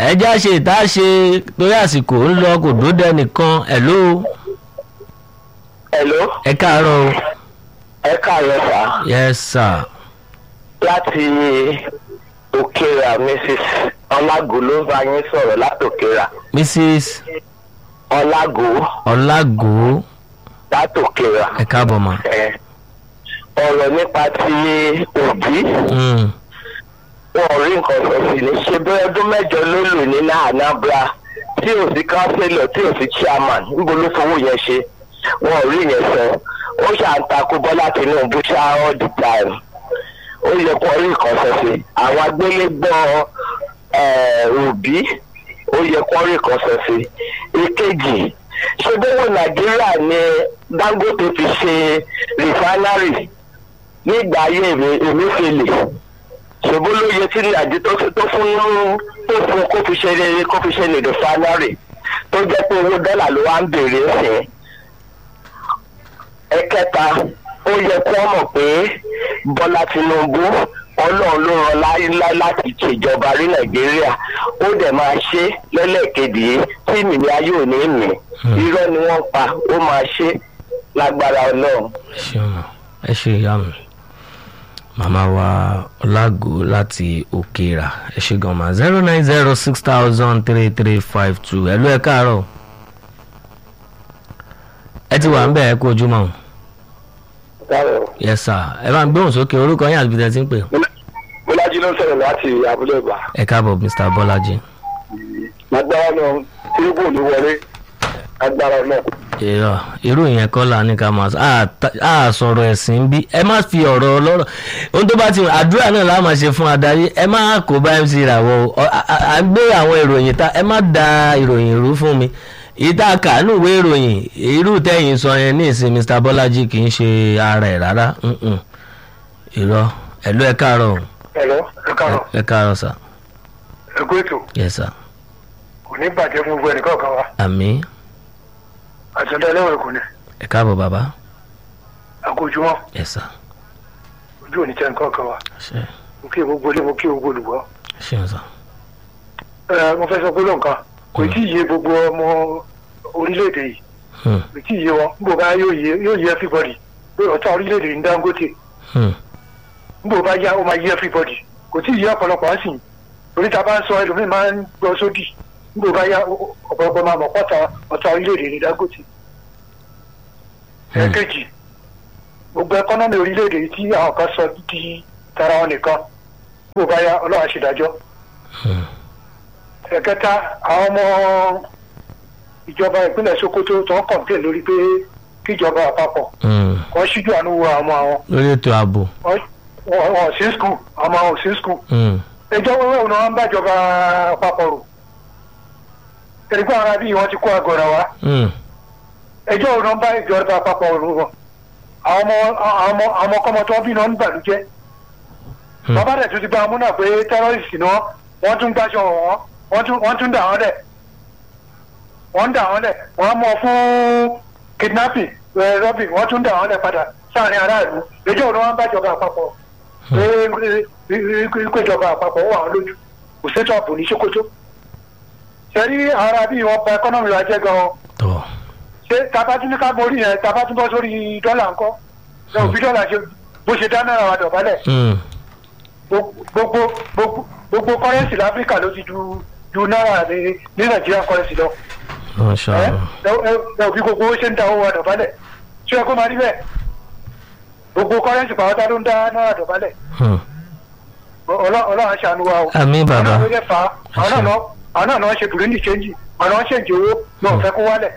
ẹjẹ́ àṣe ìta ṣe torí àsìkò ń lọ kò dódẹ nìkan hello Hello, ẹ káàárọ̀ o ẹ káàárọ̀ sá. yes sir Láti Òkèèrà Mrs. Ọlágò ló ń bá yín sọ̀rọ̀ látòkèèrà. mrs Ọlágò ọlágò látòkèèrà. ẹ káàbọ̀ mà. Ẹ, Ọ̀rọ̀ nípa ti òbí. Mm, Wọn ò rí nǹkan sọ sí ni. Ṣé bí ọdún mẹ́jọ ló lò ní Anambra tí ò sí kánsílọ̀ tí ò sí chairman níbo ló fowó yẹn ṣe? Wọn ò rí yẹn sọ. Ó ṣàǹtakú Bọ́lá Tinubu ṣá all the time. ó yẹ kó rí nǹkan sọ sí àwọn agbélégbọ́ eh, òbí ó yẹ kó rí nǹkan sọ sí ìkejì ṣé gbogbo nàìjíríà ni dangote fi ṣe rìfánárì nígbà ayé emefiele ṣòbó ló yẹ tí nàìjíríà tó tó fún tó fún kó fi ṣe kó fi ṣe rìfánárì tó jẹ́ pé owó dọ́là ló wá ń bèrè sí i ẹ̀kẹta ó yẹ kí wọ́n mọ̀ pé bọ́lá tinubu ọlọ́run ló rán láíláí láti ṣèjọba rí nàìjíríà ó dẹ̀ máa ṣe lẹ́lẹ́kejì yìí tí mìíní ayé ò ní mì irọ́ ni wọ́n pa ó máa ṣe lágbára ọlọ́run. ẹ ṣeun mà ẹ ṣe ìyá mi màmá wa ọlágò láti òkèèrà ẹ ṣe gan ma zero nine zero six thousand three three five two ẹ ló ẹ káàárọ̀ ẹ ti wà ń bẹ̀ ẹ kú ojúmọ́ o. yes sir ẹ bá ń gbóhùn sókè orúkọ yín àti bí tẹ́ ti ń pè. bọ́lájí ló ń sọ̀rọ̀ láti abúlé ìgbà. ẹ káàbọ̀ mr bọ́lájí. lágbára náà tinubu ò ní wọlé lágbára náà. irọ́ irú ìyẹn kọ́ la ní ká máa sọ á ta- á sọ̀rọ̀ ẹ̀sìn bí ẹ má fi ọ̀rọ̀ ọlọ́rọ̀ ohun tó bá ti àdúrà náà la máa ṣe fún adarí ẹ má kó bá mc ràwọ̀ o Ọ- à- à à ń gbé àwọn ìròyìn ta ẹ má da ìròyìn rú fún mi ìta kàánú ìwé ìròyìn irú tẹ̀yìn sọ yẹn ní ìsìn mr bọ́lájí kì í ṣe ara ẹ̀ rárá Mm-mm. irọ́ ẹ̀lú ẹ káàárọ̀ o. ẹ̀rọ ẹ káàárọ̀ ẹ káàárọ̀ sà ẹ kú ètò yes sà kò ní bàjẹ́ fún gbogbo ẹnìkan kan wa àmì àtúndà ẹlẹ́wọ̀n kò ní ẹ káàbọ̀ bàbá àkójúmọ́ yes sà ojú òní tẹ́ nǹkan kan wa ṣe mo kí gbogbo ilé mo kí gbogbo olùgbọ́. ṣeun sà ẹ mo fẹ́ sọ pé lóǹkan kò tí ì yé gbogbo ọmọ orílẹ̀-èdè yìí Hmm, kò tí ì yé wọn níbo bá yóò yé yóò yé everybody pé ọ̀tá orílẹ̀-èdè ní dangote hmm, níbo bá yá ó máa yé everybody kò tí ì yé ọ̀pọ̀lọpọ̀ á sì torí ta bá ń sọ ẹlòmíì máa ń gbọ́ sódì níbo bá yá ó- ọ̀pọ̀lọpọ̀ máa mọ̀ pọ́ta ọ̀tá orílẹ̀-èdè ní dangote. Hmm. ẹ̀ẹ́kejì gbogbo ẹkọ́nọ́mì orílẹ̀-èdè yìí tí àwọn kan sọ di tara wọn nìkan níbo bá yá ọlọ́run á ṣèdájọ́ hmm. ẹ̀kẹta àwọn ọmọ ìjọba ìpínlẹ̀ sokoto tó ń kọ̀ǹtẹ̀ lórí pé kíjọba àpapọ̀ Hmm. kan ṣíjú àánú wo àwọn ọmọ àwọn lórí ètò ààbò Wọ́n- wọn wọn ò sí skul ọmọ wọn ò sí skul Hmm, ẹjọ́ wẹ́wẹ́ òun náà ń bàjọba àpapọ̀ rò ẹ̀rígbọ́n ara bíi wọ́n ti kó àgọ́ra wa hmm, ẹjọ́ òun náà ń bá ìjọba àpapọ̀ rò wọn àwọn ọmọ àwọn ọmọ àwọn ọmọkọ́mọ tó ń bí náà ń bàlújẹ́ hmm. bàbá rẹ̀ tún ti gba amúnà pé tẹ́rọ́rìsì ni wọ́n wọ́n tún gbáṣọ wọn wọ́n tún wọ́n tún dà wọ́n lẹ̀ wọ́n ń dà wọ́n lẹ̀ wọ́n mọ̀ fún kidnapping ẹ̀ robin wọ́n tún dà wọ́n lẹ̀ padà sáàrin aráàlú ẹjọ́ òun wọn bá jọba àpapọ̀ pé ìpéjọba àpapọ̀ wà wọn lójú kò sétò ààbò ní sokoto sẹ́rí ara bíi wọn pa ẹkọ́nọ́mì wa jẹ́ gan-an tọ́ ṣé tabatún ní ká borí yẹn tabatún bọ́ sórí dọ́là ńkọ́ ẹ òbí dọ́là ṣe bó ṣe dá náírà wa dọ̀bálẹ̀ Hmm, gbogbo gbogbo gbogbo kọrẹnsì láfíríkà ló ti ju ju náírà ní ní nàìjíríà kọrẹnsì lọ Masha ẹ Allah. ẹ ẹ òbí gbogbo ó ṣe ń da owó wa dọ̀bálẹ̀ ṣé ẹ kó máa rí bẹ́ẹ̀ gbogbo kọrẹnsì pàápàá ló ń dá náírà dọ̀bálẹ̀ Hmm. Ọlọ́- ọlọ́run aṣàánú wa o àmì bàbá àwọn ilé fa àwọn náà náà- àwọn náà náà ṣe burundi ṣéǹjì àwọn náà ṣèǹjì owó náà fẹ́ kó wálẹ̀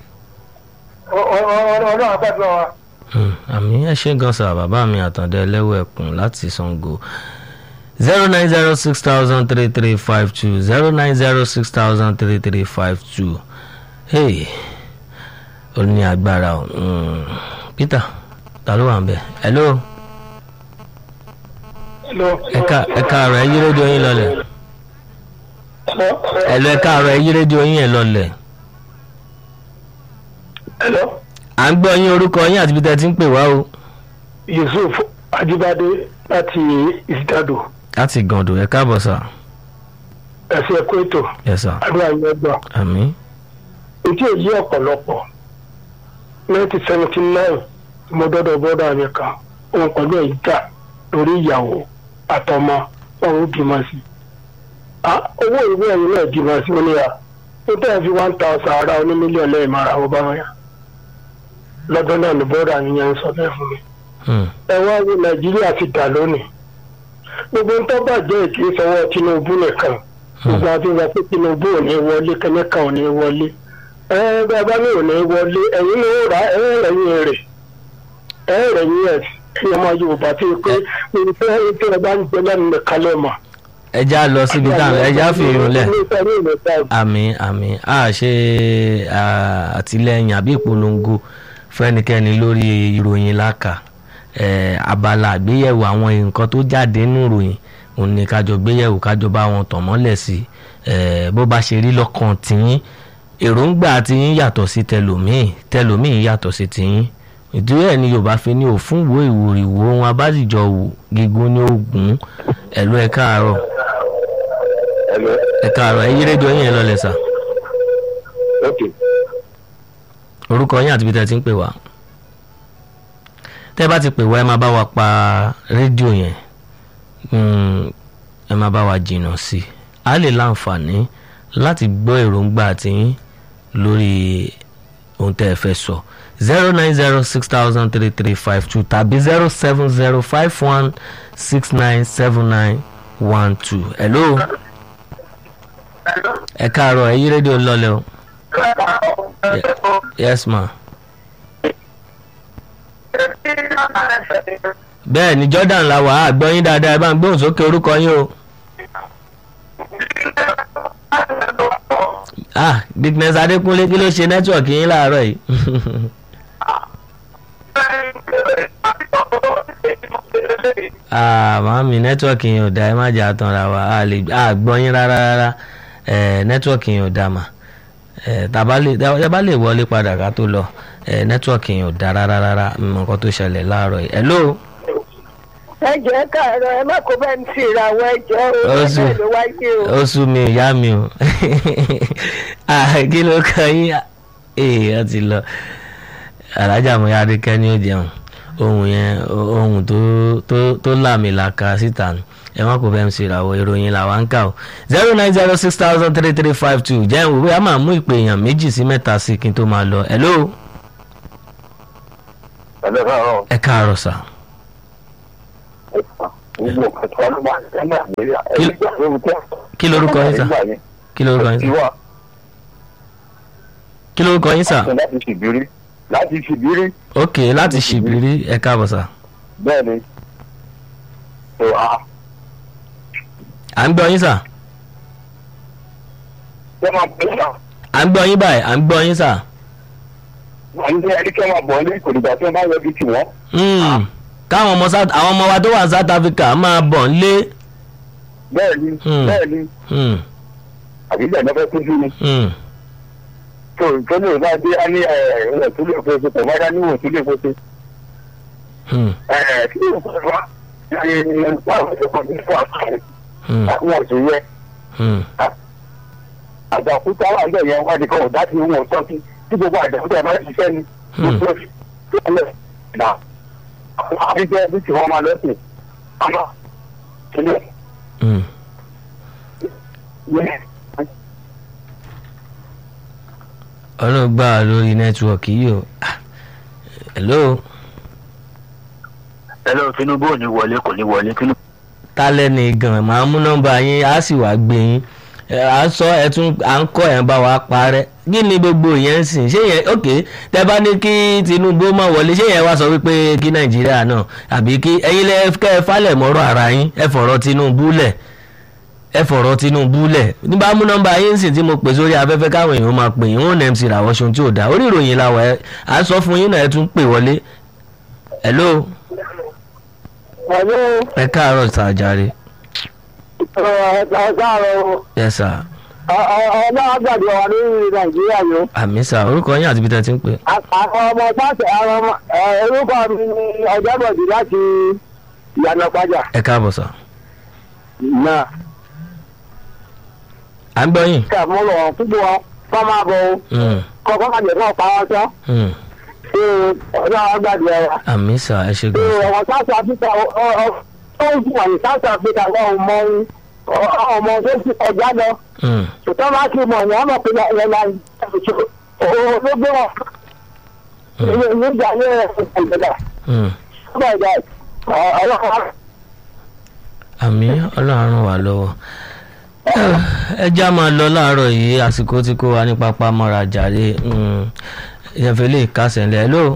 Ọ- ọ- ọ- ọlọ́run àgbàdo wa. Hmm, àmì ẹ ṣe gan sa bàbá mi àtàndá ẹlẹ́wọ̀ ẹ̀kún láti sango zero nine zero six thousand three three five two zero nine zero six thousand three three five two hey ó ní agbára o Hmm, peter ta ló wà ń bẹ hello ẹ ká ẹ káàárọ̀ ẹ yí rédíò yín lọlẹ̀ hello ẹ káàárọ̀ ẹ yí rédíò yín ẹ lọlẹ̀ Hello. à ń gbọ́ yín orúkọ yín àti bí tẹ́ ti ń pè wá o yusuf ajibade láti ìsìtàdò láti gàndò ẹ káàbọ̀ sà ẹ̀sìn ẹ̀kọ́ ètò yes sir àdúrà yẹn gbà. àmì etí èyí ọ̀pọ̀lọpọ̀ nineteen seventy nine mo dọ́dọ̀ bọ́dà mi kan òun pẹ̀lú ẹ̀ jà lórí ìyàwó àtọmọ wọn ò bímọ sí i. Ah, owó ìwé ẹ̀yìn náà bímọ sí i níyà ó tẹ̀ fi one thousand ara oní mílíọ̀nù lẹ́yìn mara ó bá wọn yà. lọ́dọ̀ náà ni bọ́dà mi yẹn ń sọ bẹ́ẹ̀ fún mi. hmm, ẹ wá ní nàìjíríà ti dà lónìí. gbogbo ń tọ́ bàjẹ́ ìkí sọwọ́ tinubu nìkan gbogbo àti ìgbà pé tinubu ò ní wọlé kẹ́míkà ò ní wọlé ẹ bàbá mi ò ní wọlé ẹ̀yin ni ó rà ẹ rẹ̀yìn rẹ̀ ẹ rẹ̀yìn ẹ̀ ẹ̀yin ọmọ yorùbá tí pé níbi tí ẹ tí ẹ bá ń gbé lẹ́nu nìkan lẹ́ mọ̀. ẹja lọ síbi tá ẹja fi irun lẹ̀ àmì àmì a ṣe à, àtìlẹyìn àbí ìpolongo fẹ́nikẹ́ni lórí ìròyìn láka eh, abala àgbéyẹ̀wò àwọn nǹkan tó jáde nínú ìròyìn òun ni kájọ gbéyẹ̀wò kájọ bá wọn tàn mọ́lẹ̀ sí eh, bó bá ṣe rí lọ́kàn tìyín èròǹgbà tìyín yàtọ̀ sí tẹlòmíì tẹlòmíì yàtọ̀ sí tìyín ìdúró ẹ̀ ni yorùbá fi ní òfún wo ìwòrìwò ohun abájìjọ wò gígùn ní ogun ẹ̀lú ẹ̀ káàárọ̀ Hello. ẹ̀ káàárọ̀ ẹ̀ yí rédíò yín ẹ̀ lọ́lẹ̀ sà Okay. orúkọ yín àti ibi tẹ́ ẹ ti ń pè wá tẹ́ ẹ bá ti pè wá ẹ máa bá wa pa rédíò yẹn Mm, ẹ máa bá wa jìnnà sí i a lè láǹfààní láti gbọ́ èròǹgbà tiyín lórí ohun tẹ́ ẹ fẹ́ sọ zero nine zero six thousand three three five two tàbí zero seven zero five one six nine seven nine one two hello ẹ káàárọ̀ ẹ yí rédíò lọ́lẹ̀ o yes ma. bẹ́ẹ̀ ni Jordan la wà á gbọ́ yín dáadáa ẹ bá ń gbóhùn sókè orúkọ yín o. ah Dickness Adékúnlé kí ló ṣe nẹ́tíwọ̀kì yín láàárọ̀ yìí. ah màámi nẹ́tíwọ̀kì yín ò dáa ẹ má jẹ́ àtànra wa a lè a gbọ́ yín rárá rárá ẹ̀ nẹ́tíwọ̀kì yín ò dáa mà ẹ̀ tàbá lè tàbá lè wọlé padà ká tó lọ ẹ̀ nẹ́tíwọ̀kì yín ò dáa rárá rárá mọ̀ nǹkan tó ṣẹlẹ̀ láàárọ̀ yìí. hello ẹ jẹ́ káàárọ̀ ẹ má kó bẹ́ẹ̀ ń fi ìràwọ̀ ẹjọ́ Ó o sì- ẹ ló wáyé o. ó sú mi ìyá mi o Ah, kí ló kàn yín ee ó ti lọ alájà mo yára kẹ́ ní ó jẹun ohun yẹn ohun tó tó tó làmìlàkà síta nù ẹ má kó bẹ́ẹ̀ ń ṣèràwọ̀ ìròyìn làwa ń kà o zero nine zero six thousand three three five two jẹ́ ìwé a máa mú ìpè èèyàn méjì sí mẹ́ta sí kí n tó máa lọ hello Hello, káàárọ̀. ẹ káàárọ̀ sà Gbogbo nǹkan tí wọ́n máa ń ṣe ní Nàìjíríà. Kí- Ẹ̀yin gbà lórí tẹ́. kí lorúkọ yín sà kí lorúkọ yín sà Ìwà kí lorúkọ yín sà àti láti ṣèbírí. Láti ṣèbírí. ok láti ṣìbírí ẹ káàbọ̀ sà Bẹ́ẹ̀ ni. Tó a. à ń gbọ́ yín sà. Ṣé máa pè é náà? à ń gbọ́ yín báyìí à ń gbọ́ yín sà. Wọ́n ní ẹni kí wọ́n máa bọ̀ ní kò dìgbà tí wọ́n bá yọjú tì wọ́n. Mm. káwọn ọmọ South àwọn ọmọ wa tó wà ní South Africa máa bọ̀ nílé. Bẹ́ẹ̀ ni. Hmm. Bẹ́ẹ̀ ni. Mm. Àbí bẹ́ẹ̀ ni wọ́n fẹ́ tójú ni. Mm. tó tó lè bá dé á ní ẹ̀ tó lè fẹ́ ṣe tẹ̀wádá níwò tó lè fẹ́ ṣe. Mm. ẹ̀ kí ló fẹ́ wá ẹ̀ ẹ̀ báwo ṣe kọ́ ní fún àkàrẹ̀ Mm. àwọn ọ̀sẹ̀ yẹ Mm. àjàkúta wà ń bẹ̀ yẹn wá di kan ọ̀dá tí wọn tọ́ sí tí gbogbo àjàkúta ẹ̀ máa ń ṣiṣẹ́ ni. Hmm. tó tó lẹ̀ nà àwọn àbíjẹ́ bí tí wọ́n máa lọ́sìn àmọ́ kílẹ̀ Mm. yẹn. ọlọ́run gbà wá lórí nẹ́tíwọ̀kì yìí o. Ah. hello ẹlẹ́ Tinubu ò ní wọlé kò ní wọlé Tinubu. tálẹ́ ni gan màá mú nọ́mbà yín á sì wá gbé yín Ẹ, à ń sọ ẹ tún à ń kọ́ ẹ̀ ń bá wa parẹ́ kí ni gbogbo yẹn ń sìn ṣé yẹn ok tẹ bá ní kí Tinubu má wọlé ṣé yẹn wá sọ wípé kí Nàìjíríà náà àbí kí ẹ̀yin lẹ kẹ́ ẹ falẹ̀ mọ́rọ̀ ara yín ẹ fọ̀rọ̀ Tinubu lẹ̀ ẹ fọ̀rọ̀ Tinubu lẹ̀ nígbà mú nọ́mbà yín sìn tí mo pè sórí afẹ́fẹ́ káwọn èèyàn máa pè yín wọn ní MC ràwọ̀ ṣohun tí ò dáa orí ìròyìn làwọ̀ ẹ à ń sọ fún yín náà ẹ tún pè wọlé hello Ẹ̀lú ẹ káàárọ̀ sàjàre ọ̀gáàrọ̀ yes sir ọ̀nà àgbàdo wà ní Nàìjíríà yìí. àmì sà orúkọ yín àti ibi tẹ́ ti ń pè Àwọn ọmọ pàṣẹ àwọn ọmọ ẹ̀, orúkọ mi ni Ọ̀jọ́bọ̀dì láti Ìyànà Pàjà. ẹ káàbọ̀ sà Náà. à ń gbọ́ yín. kà mú lọ púpọ̀ wọn kọ́ máa bọ̀ o Mm, kọ́kọ́ máa jẹ̀ náà pa wọn sọ́ mm. ṣé ọjọ́ àwọn gbàdúrà wa. àmì sà ẹ ṣe ṣé gan sà. ọmọ south africa ó ń fún àwọn south africa wọn ò mọ ọmọ tó ti kọjá lọ Mm, ṣùgbọ́n máa ti mọ̀ ní ọmọ pé ẹ̀ máa ń òun ló gbé wọn nígbà yẹn ìgbàlódé mm. ọgbà ìgbà ọlọ́run àmì ọlọ́run wà lọ́wọ́ ẹ já máa lọ láàárọ̀ yìí àsìkò tí kò wá ní pápá mọ́ra jàre ìyẹ̀fẹ̀ lè kásẹ̀ ńlẹ̀ hello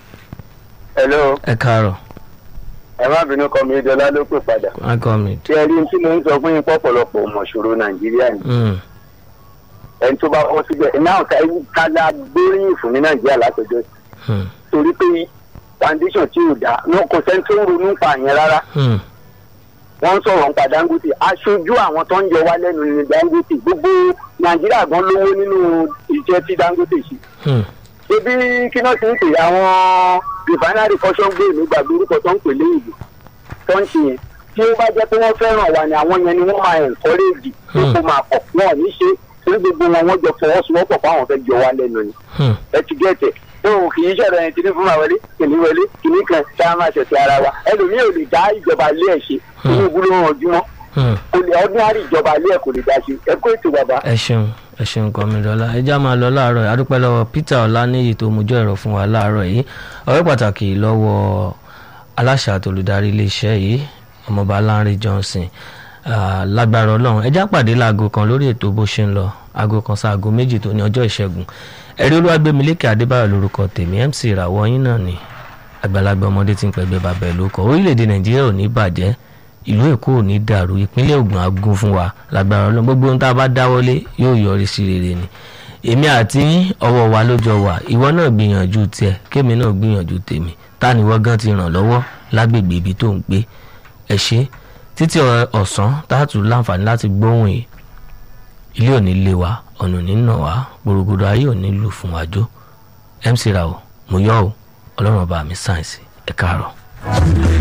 hello ẹ káàárọ̀ ẹ má bínú kọ́ mi dọ́là ló pè padà. welcome me. tí ẹ rí tí mo ń sọ fún yín pọ̀pọ̀lọpọ̀ ọmọ ìṣòro nàìjíríà ni Mm, ẹni tó bá kọ́ síbẹ̀ náà kájà gbóríyìn fún ní nàìjíríà látọjọ́ mm, torí pé foundation tí ò dáa wọn kò sẹ́ni tó ń ronú pa yẹn rárá mm, wọ́n ń sọ̀rọ̀ nípa dangote aṣojú àwọn tó ń yọ wá lẹ́nu ní dangote gbogbo nàìjíríà gan lówó nínú iṣẹ́ tí dangote ṣe mm, ebi kí náà ti ń pè àwọn refinery fashion gbé mi gbàgbé orúkọ tó ń pè léyìnbó tó ń ṣe yẹn tí ó bá jẹ́ pé wọ́n fẹ́ràn wa ni àwọn yẹn ni wọ́n máa encourage pé kó máa pọ̀ wọn ò ní ṣe torí gbogbo wọn wọ́n jọ fọwọ́sowọ́pọ̀ fún àwọn fẹ́ yọ wá lẹ́nu ni mm. ẹ ti gẹ̀ẹ́tẹ̀ tó o kì í ṣẹ̀rọ ẹni tí ní fún ma wọlé kìnní wọlé kìnní kan tá a máa ṣẹ̀ṣẹ̀ ara wa ẹlòmíì ò lè dá ìjọba ilé ẹ̀ ṣe Tinubu ló ràn jùmọ̀ Hmm. kò lè ordinary ìjọba ilé ẹ̀ kò lè dá ṣe ẹ kó ètò bàbá. ẹ ṣeun ẹ ṣeun kọmídọ́lá ẹ já máa lọ láàárọ̀ yìí adúpẹ́ lọ́wọ́ peter ọláníyì tó mú jọ ẹ̀rọ fún wa láàárọ̀ yìí ọ̀rẹ́ pàtàkì lọ́wọ́ aláṣà àtolùdarí iléeṣẹ́ yìí ọmọọba Lánrè Johnson Ah, lágbára ọlọ́run ẹ já pàdé láago kan lórí ètò bó ṣe ń lọ aago kan sí aago méjì tó ní ọjọ́ ìṣẹ́gun ẹ̀rí olúwàgbẹ́milékè adébáyọ̀ lórúkọ tèmi mc ìràwọ̀ yín náà ni àgbàlagbà ọmọdé tí ń pẹ̀gbẹ́ bàbá ẹ̀ ló kọ orílẹ̀-èdè nàìjíríà ò ní bàjẹ́ ìlú èkó ò ní dàrú ìpínlẹ̀ ògùn á gún fún wa lágbára ọlọ́run gbogbo ohun tá a bá dáwọ́lé yóò yọrí sí rere ni èmi àti yín ọwọ́ wa ló jọ wà ìwọ náà gbìyànjú tiẹ̀ kémi náà gbìyànjú tèmi ta ni wọ́n gan ti ràn lọ́wọ́ lágbègbè ibi tó ń gbé ẹ ṣe títí ọ- ọ̀sán táàtù láǹfààní láti gbóhùn yìí ilé ò ní lé wa ọ̀nà ò ní nà wá gbòrògbòdò ayé ò ní lù fún wa jó mc ra o mo yọ o ọlọ́run ọba mi sáyẹ̀nsì ẹ káàárọ̀.